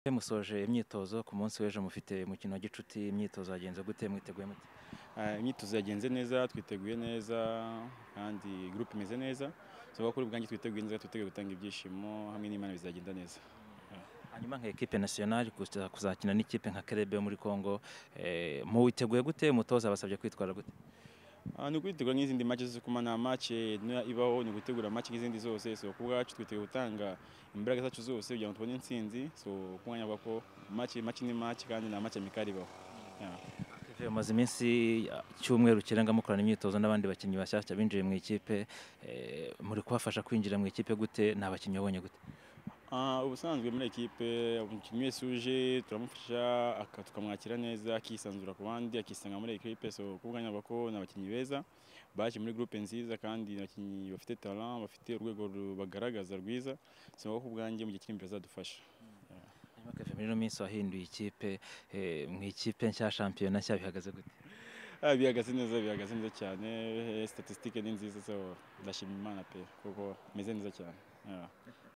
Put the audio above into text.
Ese musoje imyitozo ku munsi w'ejo mufite umukino wa gicuti imyitozo yagenze gute mwiteguye mute Ah, imyitozo yagenze neza twiteguye neza kandi gurupe imeze neza tuvuga kuri ubwanjye twiteguye neza twiteguye gutanga ibyishimo hamwe n'imana bizagenda neza hanyuma nka ekipe nasiyonari kuza- kuzakina n'ikipe nka kerebe yo muri congo eh, muwiteguye gute umutoza abasabye kwitwara gute Ah, ni ukwitegura nk'izindi match zo kuma nta match niyo ibaho ni ugutegura match nk'izindi zose so ku bwacu twiteguye gutanga imbaraga zacu zose kugira ngo tubone intsinzi so ku mwanya avuga ko match match ni match kandi nta match amikari ibaho Yeah. Kevin, umaze iminsi ah, icyumweru kirenga mukorana imyitozo n'abandi bakinnyi bashyashya binjiye mu ikipe eh, muri kubafasha kwinjira mu ikipe gute ni abakinnyi wabonye gute Ah, ubusanzwe muri ekipe umukinnyi wese uje turamufasha aka- tukamwakira neza akisanzura ku bandi akisanga muri ekipe so kubwanya avuga ko ni abakinnyi beza baje muri groupe nziza kandi ni abakinnyi bafite talent bafite urwego ru- bagaragaza rwiza so ku bwanjye mu gihe kiri imbere azadufasha hanyuma Kevin, muri ino minsi wahinduye ikipe eh, mu ikipe nshya shampiyona nshya bihagaze gute Ah, bihagaze neza bihagaze neza cyane eh, statistique ni nziza so ndashima imana pe kuko meze neza cyane Yeah.